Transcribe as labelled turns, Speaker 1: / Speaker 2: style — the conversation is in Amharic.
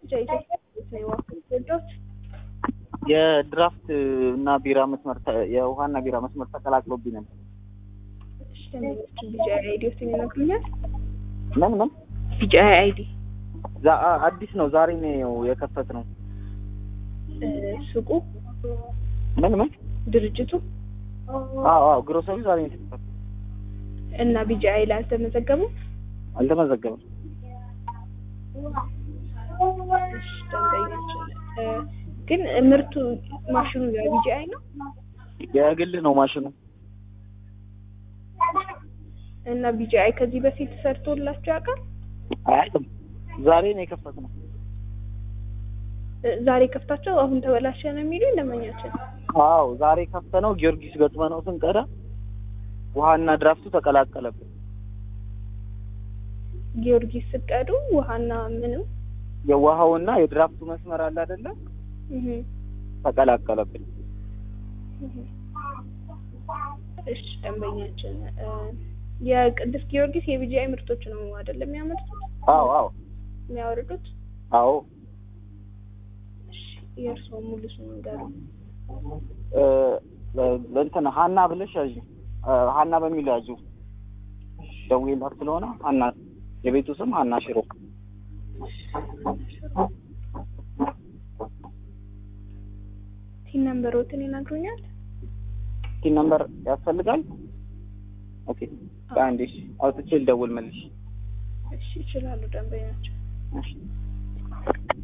Speaker 1: ብቻ ኢትዮጵያ ነው የዋልኩት ወዶች
Speaker 2: የድራፍት እና ቢራ መስመር ተ- የውሃና ቢራ መስመር ተቀላቅሎብኝ ነበር።
Speaker 1: እሺ ደንበኞችን ቢጂአይ አይዲዎትን ይነግሩኛል?
Speaker 2: ምን ምን
Speaker 1: ቢጂአይ አይዲ
Speaker 2: ዛ- አ- አዲስ ነው ዛሬ ነው የከፈት ነው።
Speaker 1: ሱቁ
Speaker 2: ምን ምን
Speaker 1: ድርጅቱ
Speaker 2: አዎ አዎ ግሮሰሪ ዛሬ ነው የተከፈተው።
Speaker 1: እና ቢጂአይ ላይ አልተመዘገቡም?
Speaker 2: አልተመዘገበም።
Speaker 1: እሺ ደንበኛችን እ፣ ግን ምርቱ ማሽኑ የቢጂአይ ነው
Speaker 2: የግል ነው ማሽኑ።
Speaker 1: እና ቢጂአይ ከዚህ በፊት ሰርቶላቸው ያውቃል?
Speaker 2: አያውቅም። ዛሬ ነው የከፈት ነው።
Speaker 1: እ፣ ዛሬ ከፍታቸው አሁን ተበላሸ ነው የሚሉኝ ደንበኛችን።
Speaker 2: አዎ ዛሬ ከፍተ ነው ጊዮርጊስ ገጥመ ነው ስንቀዳ ውሃና ድራፍቱ ተቀላቀለብን።
Speaker 1: ጊዮርጊስ ስቀዱ ውሃና ምንም
Speaker 2: የውሃውና የድራፍቱ መስመር አለ አይደለ?
Speaker 1: እህ
Speaker 2: ተቀላቀለብን።
Speaker 1: እህ። እሺ ደንበኛችን እ፣ የቅዱስ ጊዮርጊስ የቢጂአይ ምርቶች ነው አይደለም የሚያመርቱት
Speaker 2: አዎ አዎ
Speaker 1: የሚያወርዱት?
Speaker 2: አዎ
Speaker 1: እሺ የእርስዎ ሙሉ ስም ንገሩ።
Speaker 2: እ፣ እንትን ሀና ብለሽ ያዥ እ፣ ሀና በሚል ያዥ ደውዬላት ስለሆነ ሀና የቤቱ ስም ሀና ሽሮ
Speaker 1: ቲን ነምበሮትን ይነግሩኛል?
Speaker 2: ቲን ነምበር ያስፈልጋል። ኦኬ በአንዴ እሺ፣ አውጥቼ ልደውል መልሽ።
Speaker 1: እሺ ይችላሉ ደንበኛቸው።
Speaker 2: እሺ